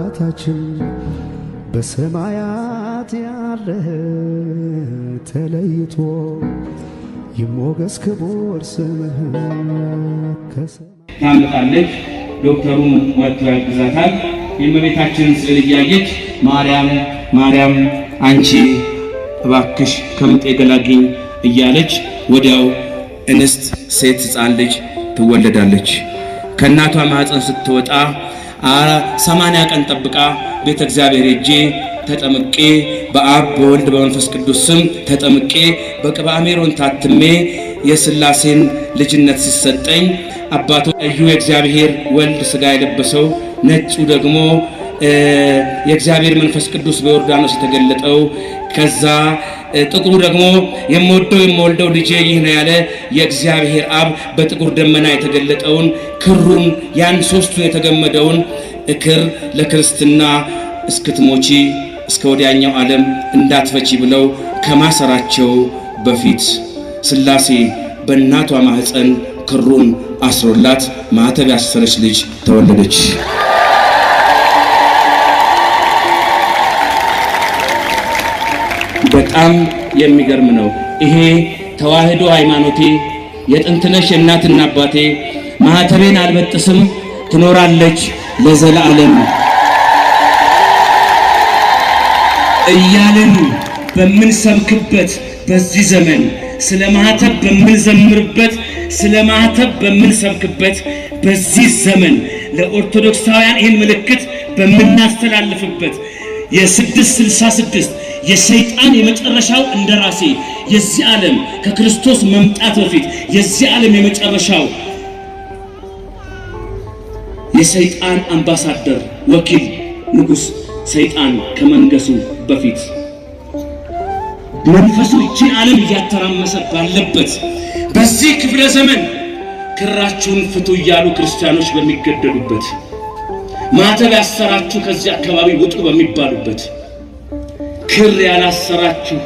አባታችን በሰማያት ያለህ ተለይቶ ይሞገስ ክቡር ስምህ ከሰማይ ታመጣለች። ዶክተሩ መጥቶ ያግዛታል። የእመቤታችንን ስዕል እያየች ማርያም ማርያም አንቺ እባክሽ ከምጤ ገላግኝ እያለች ወዲያው እንስት ሴት ሕፃን ልጅ ትወለዳለች። ከእናቷ ማኅፀን ስትወጣ ሰማንያ ቀን ጠብቃ ቤተ እግዚአብሔር ሄጄ ተጠምቄ በአብ በወልድ በመንፈስ ቅዱስ ስም ተጠምቄ በቅብዓ ሜሮን ታትሜ የሥላሴን ልጅነት ሲሰጠኝ አባቶ እዩ የእግዚአብሔር ወልድ ሥጋ የለበሰው ነጩ ደግሞ የእግዚአብሔር መንፈስ ቅዱስ በዮርዳኖስ የተገለጠው ከዛ ጥቁሩ ደግሞ የምወደው የምወልደው ልጄ ይህ ነው ያለ የእግዚአብሔር አብ በጥቁር ደመና የተገለጠውን ክሩን ያን ሶስቱን የተገመደውን እክር ለክርስትና እስክትሞቺ እስከ ወዲያኛው ዓለም እንዳትፈቺ ብለው ከማሰራቸው በፊት ሥላሴ በእናቷ ማኅፀን ክሩን አስሮላት ማኅተብ ያሰረች ልጅ ተወለደች። በጣም የሚገርም ነው። ይሄ ተዋህዶ ሃይማኖቴ የጥንትነሽ የእናትና አባቴ ማኅተቤን አልበጥስም ትኖራለች ለዘላለም እያልን በምንሰብክበት በዚህ ዘመን ስለ ማኅተብ በምንዘምርበት ስለ ማኅተብ በምንሰብክበት በዚህ ዘመን ለኦርቶዶክሳውያን ይህን ምልክት በምናስተላልፍበት የስድስት ስልሳ ስድስት የሰይጣን የመጨረሻው እንደራሴ የዚህ ዓለም ከክርስቶስ መምጣት በፊት የዚህ ዓለም የመጨረሻው የሰይጣን አምባሳደር ወኪል ንጉሥ ሰይጣን ከመንገሱ በፊት መንፈሱ ይችን ዓለም እያተራመሰ ባለበት በዚህ ክፍለ ዘመን ክራችሁን ፍቱ እያሉ ክርስቲያኖች በሚገደሉበት ማኅተብ ያሰራችሁ ከዚህ አካባቢ ውጡ በሚባሉበት ክር ያላሰራችሁ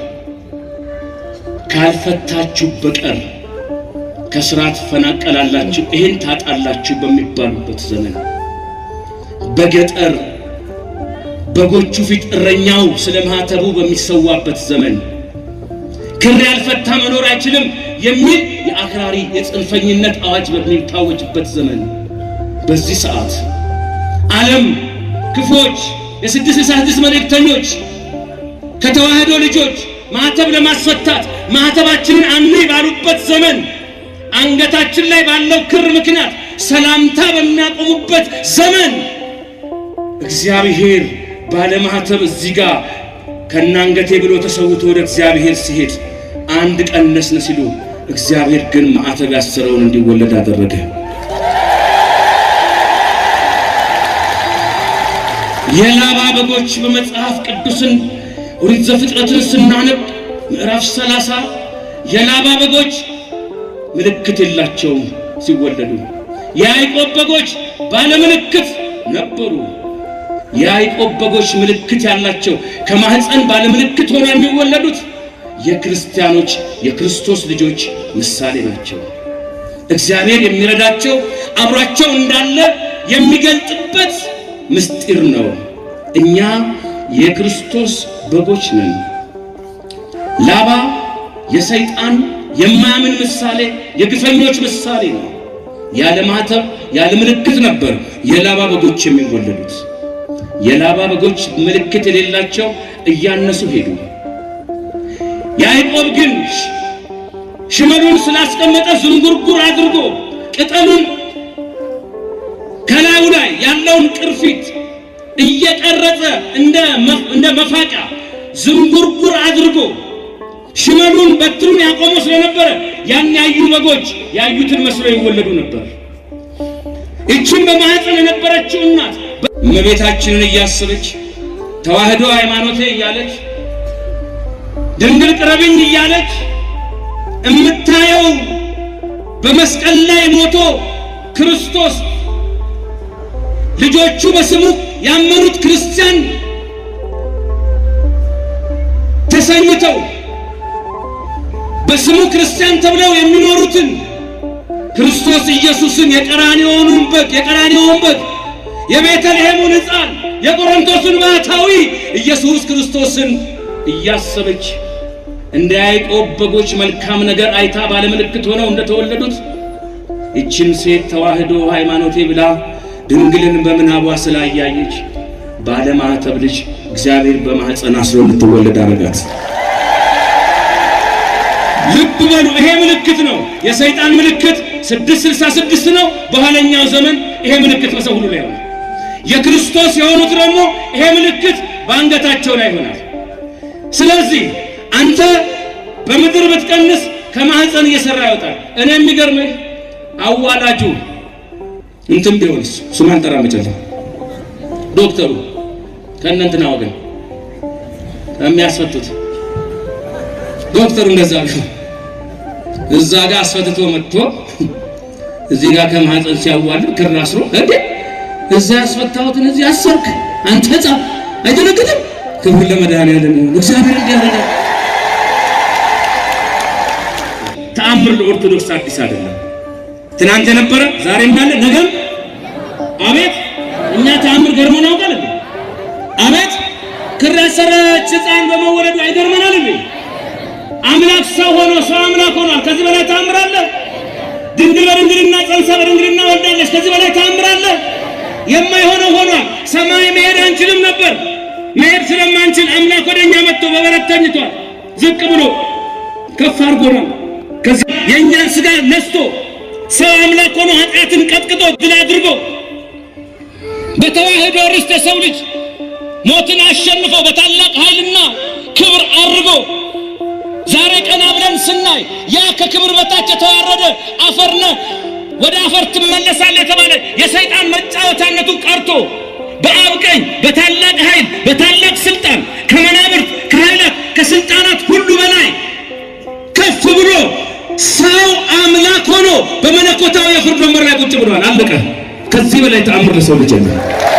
ካልፈታችሁ በቀር ከስራ ትፈናቀላላችሁ፣ ይህን ታጣላችሁ በሚባሉበት ዘመን በገጠር በጎቹ ፊት እረኛው ስለ ማኅተቡ በሚሰዋበት ዘመን ክር ያልፈታ መኖር አይችልም የሚል የአክራሪ የጽንፈኝነት አዋጅ በሚታወጅበት ዘመን በዚህ ሰዓት ዓለም ክፎች የስድስት ስልሳ ስድስት መልእክተኞች ከተዋህዶ ልጆች ማኅተብ ለማስፈታት ማኅተባችንን አንይ ባሉበት ዘመን አንገታችን ላይ ባለው ክር ምክንያት ሰላምታ በሚያቆሙበት ዘመን እግዚአብሔር ባለማኅተብ እዚህ ጋር ከናንገቴ ብሎ ተሰውቶ ወደ እግዚአብሔር ሲሄድ አንድ ቀነስን ሲሉ እግዚአብሔር ግን ማኅተብ ያሰረውን እንዲወለድ አደረገ። የላባ በጎች በመጽሐፍ ቅዱስን ኦሪት ዘፍጥረትን ስናነብ ምዕራፍ ሰላሳ የላባ በጎች ምልክት የላቸውም ሲወለዱ። የያዕቆብ በጎች ባለ ምልክት ነበሩ። የያዕቆብ በጎች ምልክት ያላቸው ከማኅፀን ባለ ምልክት ሆነው የሚወለዱት የክርስቲያኖች የክርስቶስ ልጆች ምሳሌ ናቸው። እግዚአብሔር የሚረዳቸው አብሯቸው እንዳለ የሚገልጥበት ምስጢር ነው። እኛ የክርስቶስ በጎች ነን። ላባ የሰይጣን የማያምን ምሳሌ፣ የግፈኞች ምሳሌ ነው። ያለ ማኅተብ ያለ ምልክት ነበር የላባ በጎች የሚወለዱት። የላባ በጎች ምልክት የሌላቸው እያነሱ ሄዱ። ያዕቆብ ግን ሽመሉን ስላስቀመጠ ዝንጉርጉር አድርጎ ቅጠሉን ከላዩ ላይ ያለውን ቅርፊት እየቀረጸ እንደ መፋቂያ ዝንጉርጉር አድርጎ ሽመሉን በትሩን ያቆመው ስለነበረ ያን ያዩ በጎች ያዩትን መስሎ ይወለዱ ነበር። ይችን በማኅፀን የነበረችው እናት እመቤታችንን እያሰበች ተዋህዶ ሃይማኖቴ እያለች ድንግል ቅረብኝ እያለች እምታየው በመስቀል ላይ ሞቶ ክርስቶስ ልጆቹ በስሙ ያመኑት ክርስቲያን ተሰኝተው በስሙ ክርስቲያን ተብለው የሚኖሩትን ክርስቶስ ኢየሱስን የቀራንዮውን በግ የቀራንዮውን በግ የቤተልሔሙን ሕፃን የቆሮንቶስን ባሕታዊ ኢየሱስ ክርስቶስን እያሰበች እንደ ያዕቆብ በጎች መልካም ነገር አይታ ባለምልክት ሆነው እንደተወለዱት ይችን ሴት ተዋህዶ ሃይማኖቴ ብላ ድንግልን በምናቧ ስላያየች ባለማዕተብ ልጅ እግዚአብሔር በማኅፀን አስሮ እንድትወለድ አረጋት። ልብ በሉ፣ ይሄ ምልክት ነው። የሰይጣን ምልክት ስድስት ስልሳ ስድስት ነው። በኋለኛው ዘመን ይሄ ምልክት በሰው ሁሉ ላይ ይሆናል። የክርስቶስ የሆኑት ደግሞ ይሄ ምልክት በአንገታቸው ላይ ይሆናል። ስለዚህ አንተ በምድር ብትቀንስ ከማህፀን እየሰራ ያወጣል። እኔ የሚገርምህ አዋላጁ እንትን ቢሆንስ ስም አልጠራ መጨረሻ ዶክተሩ ከእነንትና ወገን ከሚያስፈቱት ዶክተሩ እንደዛ ቢሆን እዛ ጋር አስፈትቶ መጥቶ እዚህ ጋር ከማህፀን ሲያዋልድ ክር አስሮ እንዴ እዛ ያስፈታሁትን እዚህ አሰርክ አንተ ሕፃን አይደነግጥም? ክብር ለመድኃኒዓለም ይሁን። እግዚአብሔር እንዲያደርጋ ተአምር ለኦርቶዶክስ አዲስ አይደለም። ትናንት የነበረ ዛሬም እንዳለ ነገም አቤት እኛ ተአምር ገርሞን ያውቃል እንዴ? አቤት ክር ያሰረች ሕፃን በመወለዱ አይገርመናል እንዴ? አምላክ ሰው ሆኖ ሰው አምላክ ሆኗል። ከዚህ በላይ ተአምር አለ? ድንግል በድንግልና ጸንሳ በድንግልና ወልዳለች። ከዚህ በላይ ተአምር አለ? የማይሆነው ሆኗል። ሰማይ መሄድ አንችልም ነበር። መሄድ ስለማንችል አምላክ ወደ እኛ መጥቶ በበረት ተኝቷል። ዝቅ ብሎ ከፍ አድርጎናል። ከዚህ የእኛን ሥጋ ነስቶ ሰው አምላክ ሆኖ ኃጢአትን ቀጥቅጦ ድል አድርጎ በተዋህዶ ርስት የሰው ልጅ ሞትን አሸንፎ በታላቅ ኃይልና ክብር አድርጎ ዛሬ ቀና ብለን ስናይ ያ ከክብር በታች የተዋረደ አፈርነ ወደ አፈር ትመለሳለህ የተባለ የሰይጣን መጫወቻነቱ ቀርቶ በአብ ቀኝ በታላቅ ኃይል በታላቅ ስልጣን ከመናብርት ከኃይላት ከስልጣናት ሁሉ በላይ ከፍ ብሎ ሰው አምላክ ሆኖ በመለኮታዊ የፍርድ ወንበር ላይ ቁጭ ብሏል። አለቀ። ከዚህ በላይ ተአምር ለሰው ልጅ የለም።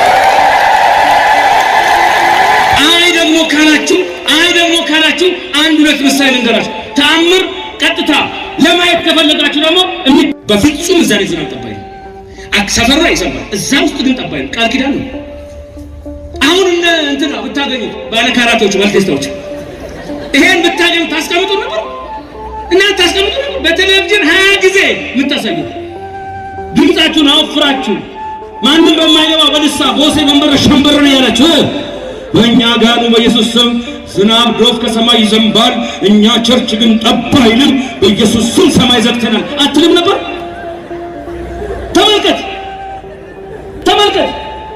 አይ ደግሞ ካላችሁ አይ ደግሞ ካላችሁ አንድ ሁለት ምሳሌ ልንገራችሁ። ተአምር ቀጥታ ለማየት ከፈለጋችሁ ደግሞ እሚ- በፍጹም እዛ ላይ ዝናብ ጠባይ ነው። አክ- ሰፈር ላይ ይሰማል፣ እዛ ውስጥ ግን ጠባይ ነው። ቃል ኪዳን ነው። አሁን እነ እንትና ብታገኙት ባለካራቶች ባልቴስታዎች ይሄን ብታገኙት ታስቀምጡ ነበር እና ታስቀምጡ ነበር። በቴሌቪዥን ሀያ ጊዜ የምታሳዩት ድምፃችሁን አወፍራችሁ ማንም በማይገባ በልሳ ቦሴ መንበረ ሸንበር ነው ያላችሁ እ? በእኛ ጋኑ በኢየሱስ ስም ዝናብ ዶፍ ከሰማይ ይዘንባል፣ እኛ ቸርች ግን ጠባ አይልም፣ በኢየሱስ ስም ሰማይ ዘግተናል አትልም ነበር? ተመልከት ተመልከት።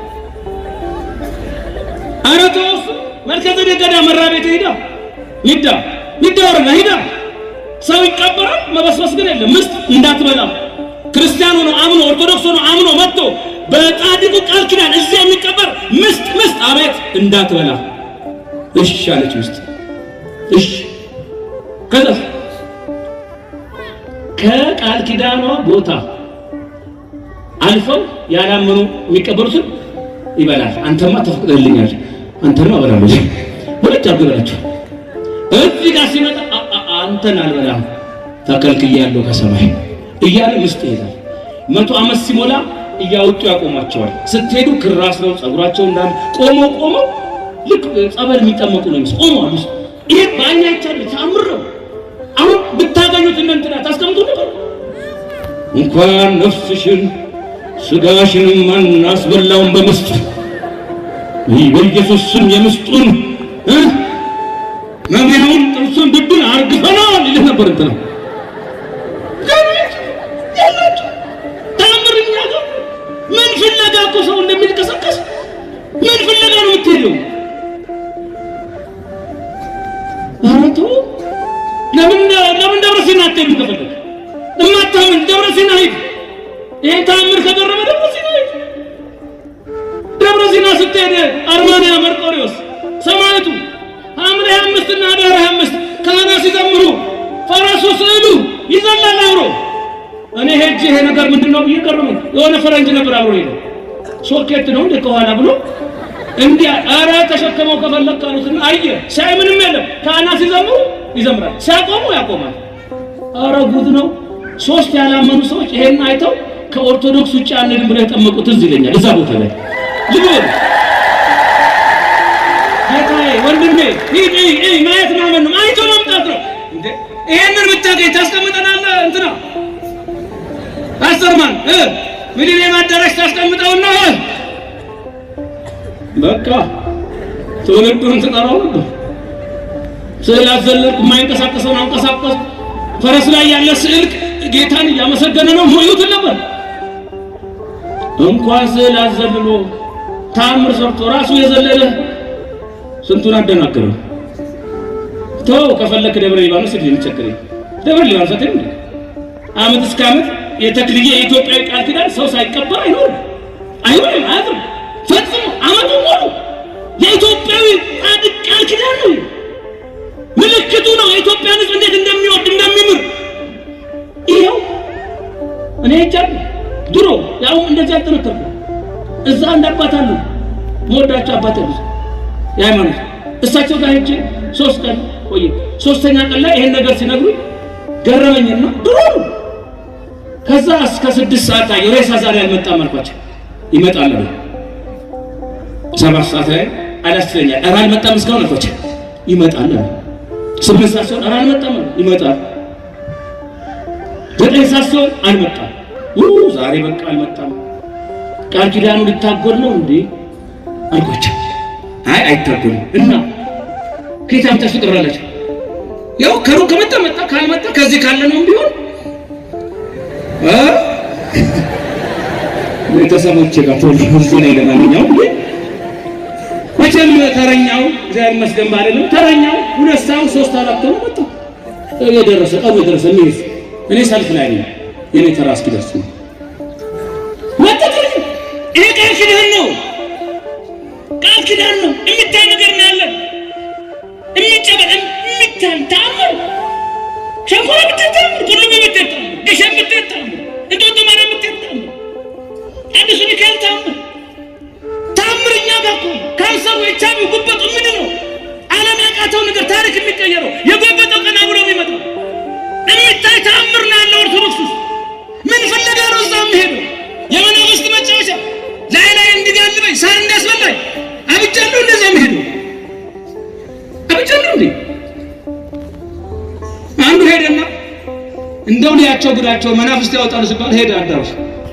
ኧረ ተው እሱ መልከ ጼዴቅ ገዳ መራ ቤት ሂዳ ሂዳ ሂዳ ወረዳ ሂዳ ሰው ይቀበራል፣ መበስበስ ግን የለም። ምስጥ እንዳትበላ ክርስቲያን ሆኖ አምኖ ኦርቶዶክስ ሆኖ አምኖ መጥቶ በጻድቁ ቃል ኪዳን እዚያ የሚቀበር ምስጥ ምስጥ አቤት እንዳትበላ እሺ አለች ምስጥ። እሺ ከዛ ከቃል ኪዳኗ ቦታ አልፈው ያላመኑ የሚቀበሉትን ይበላል። አንተማ ተፈቅደልኛል፣ አንተማ እበላለሁ። ሁለት አድርጎ ይበላቸው። እዚህ ጋር ሲመጣ አ- አ- አንተን አልበላም ተከልክያለሁ ከሰማይ እያለ ምስጥ ይሄዳል። መቶ ዓመት ሲሞላ እያወጡ ያቆሟቸዋል። ስትሄዱ ክር አስረው ጸጉራቸው እንዳለ ቆመው ቆመው ልክ ጸበል የሚጠመቁ ነው የሚመስል ቆመዋል። ውስጥ ይሄ በአይን አይቻል ተአምር ነው። አሁን ብታገኙት እነ እንትና ታስቀምጡ ነበር። እንኳን ነፍስሽን ስጋሽንም አናስበላውን በምስጥ ይህ በኢየሱስ ስም የምስጡን እ መብያውን ጥርሱን ድዱን አርግፈናል ይልህ ነበር እንትና ተአምርኛ ጋር ምን ፍለጋ እኮ ሰው እንደሚንቀሳቀስ ምን ፍለጋ ነው የምትሄደው? ኧረ ተው። ለምን ለምን ደብረ ሲና አትሄድም? ከፈለግ እማታምን ደብረ ሲና ሂድ። ይሄን ተአምር ከገረመ ደብረ ሲና ሂድ። ደብረ ሲና ስትሄድ አርማንያ መርቆሪዎስ ሰማዕቱ ሐምሌ አምስት እና ኅዳር አምስት ካህናት ሲዘምሩ ፈረሱ ስዕሉ ይዘላል አብሮ እኔ ሄጄ ይሄ ነገር ምንድን ነው ብዬ ገረመኝ። የሆነ ፈረንጅ ነበር አብሮ ሄደ። ሶኬት ነው እንደ ከኋላ ብሎ እንዲያ ኧረ ተሸከመው ከፈለግ ካሉትና አየ ሲያይ ምንም የለም። ካህናት ሲዘምሩ ይዘምራል፣ ሲያቆሙ ያቆማል። ኧረ ጉድ ነው። ሶስት ያላመኑ ሰዎች ይሄን አይተው ከኦርቶዶክስ ውጭ አንድም ብለው የጠመቁት ትዝ ይለኛል። እዛ ቦታ ላይ ልብ በሉ ወንድሜ ሂድ እይ እይ ማየት ማመን ነው አይቶ መምጣት ነው እንዴ ይሄንን ብታገኝ ታስቀምጠናለህ እንትና ፓስተርማን እ ሚሊኒየም አዳራሽ ታስቀምጠውና እ በቃ ትውልዱን ትጠራው ነበር ስዕል አዘለልኩ የማይንቀሳቀሰውን አንቀሳቀስ ፈረስ ላይ ያለ ስዕል ጌታን እያመሰገነ ነው ሞዩትን ነበር እንኳን ስዕል አዘልሎ ታምር ሰርቶ ራሱ የዘለለ ስንቱን አደናገረው። ተው ከፈለክ ደብረ ሊባኖስ ሄድ የሚቸግረኝ ደብረ ሊባኖስ አትሄድ እንዴ? ዓመት እስከ ዓመት የተክልዬ የኢትዮጵያዊ ቃል ኪዳን ሰው ሳይቀበር አይኖርም አይሆንም አያድርም ፈጽሞ ዓመቱ ሙሉ የኢትዮጵያዊ ጻድቅ ቃል ኪዳን ነው። ምልክቱ ነው የኢትዮጵያን ሕዝብ እንዴት እንደሚወድ እንደሚምር። ይኸው እኔ ሄጃለሁ ድሮ ያው እንደዚህ አልጠነከርኩ እዛ አንድ አባት አሉ መወዳቸው አባት አሉ የሃይማኖት እሳቸው ጋር ሄጄ ሶስት ቀን ቆየ። ሶስተኛ ቀን ላይ ይሄን ነገር ሲነግሩኝ ገረመኝና ድሮ ነው። ከዛ እስከ ስድስት ሰዓት አየሁ። ሬሳ ዛሬ አልመጣም አልኳቸው። ይመጣል አሉ። ሰባት ሰዓት ላይ አላስተኛል። ኧረ አልመጣም እስካሁን አልኳቸው። ይመጣል አሉ። ስምንት ሰዓት ሲሆን ኧረ አልመጣም አሉ። ይመጣል። ዘጠኝ ሰዓት ሲሆን አልመጣም። ኡ ዛሬ በቃ አልመጣም። ቃል ኪዳኑ ሊታጎል ነው እንዴ አልኳቸው። አይ አይታጎልም። እና ከየት አምጥተሽ ትቀብራላችሁ? ያው ከሩቅ ከመጣ መጣ፣ ካልመጣ ከዚህ ካለ ነው ቢሆን እ ቤተሰቦቼ ጋር ቶሎ እዚህ ላይ ለማንኛውም መቼም ተረኛው እግዚአብሔር ይመስገን ባለንም ተረኛው ሁለት ሰዓት ሶስት አራት ነው መጣ የደረሰ ቀኑ የደረሰ የሚይዝ እኔ ሰልፍ ላይ ነኝ። የኔ ተራ እስኪደርስ ነው መጣ ተረኛው። ይሄ ቃል ኪዳን ነው ቃል ኪዳን ነው። የሚታይ ነገር ነው ያለ የሚጨበጥ የሚታይ ተአምር ሸንኮራ ብትሄድ ተአምር፣ ቁልቢ ብትሄድ ተአምር፣ ግሸን ብትሄድ ተአምር፣ እንጦጦ ማርያም ብትሄድ ተአምር፣ ቅዱስ ሚካኤል ተአምር ተአምር እኛ ጋር እኮ ካንሰሩ፣ ኤች አይ ቪ፣ ጉበቱ ምንድን ነው ዓለም ያቃተው ነገር ታሪክ የሚቀየረው የጎበጠው ቀና ብሎ የሚመጣው የሚታይ ተአምር ነው ያለው ኦርቶዶክስ ውስጥ ምን ፍለጋ ነው እዛ የሚሄደው የመናፍስት መጫወቻ ላይ ላይ እንዲጋልበኝ ሳር እንዲያስበላኝ አብጃለሁ። እንደዛ መሄዱ አብጃለሁ እንዴ? አንዱ ሄደና እንደው ሊያቸው ጉዳቸው መናፍስት ያወጣሉ ሲባል ሄደ አዳራሽ።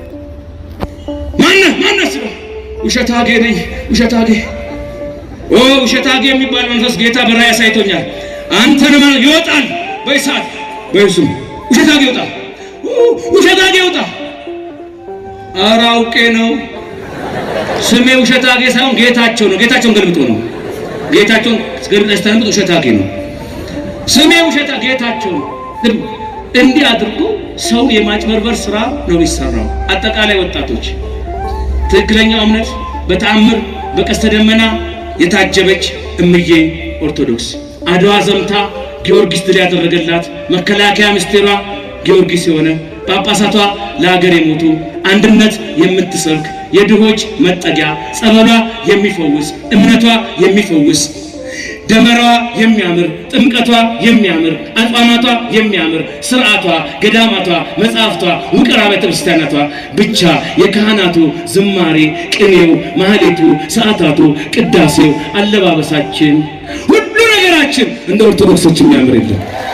ማነህ ማነህ ስለው ውሸት አጌ ነኝ ውሸት አጌ። ኦ ውሸት አጌ የሚባል መንፈስ ጌታ በራእይ አሳይቶኛል። አንተን ማለት ይወጣል በእሳት በስም ውሸት አጌ ይወጣል። ውሸት አጌ ይወጣል። ኧረ አውቄ ነው ስሜ ውሸት አጌ ሳይሆን ጌታቸው ነው። ጌታቸውን ገልብጦ ነው። ጌታቸውን ገልብጠሽ ታንብጥ ውሸት አጌ ነው ስሜ ውሸት ጌታቸው ነው። እንዲህ አድርጎ ሰው የማጭበርበር ስራ ነው የሚሰራው። አጠቃላይ ወጣቶች ትክክለኛው እምነት በተአምር በቀስተ ደመና የታጀበች እምዬ ኦርቶዶክስ አድዋ ዘምታ ጊዮርጊስ ድል ያደረገላት መከላከያ ምስጢሯ ጊዮርጊስ የሆነ ጳጳሳቷ ለሀገር የሞቱ አንድነት የምትሰብክ የድሆች መጠጊያ ጸበሏ የሚፈውስ እምነቷ የሚፈውስ ደመራዋ የሚያምር ጥምቀቷ የሚያምር አጽዋማቷ የሚያምር ስርዓቷ ገዳማቷ መጽሐፍቷ ውቅር አብያተ ክርስቲያናቷ ብቻ የካህናቱ ዝማሬ ቅኔው ማህሌቱ ሰዓታቱ ቅዳሴው አለባበሳችን ሁሉ ነገራችን እንደ ኦርቶዶክሶች የሚያምር የለም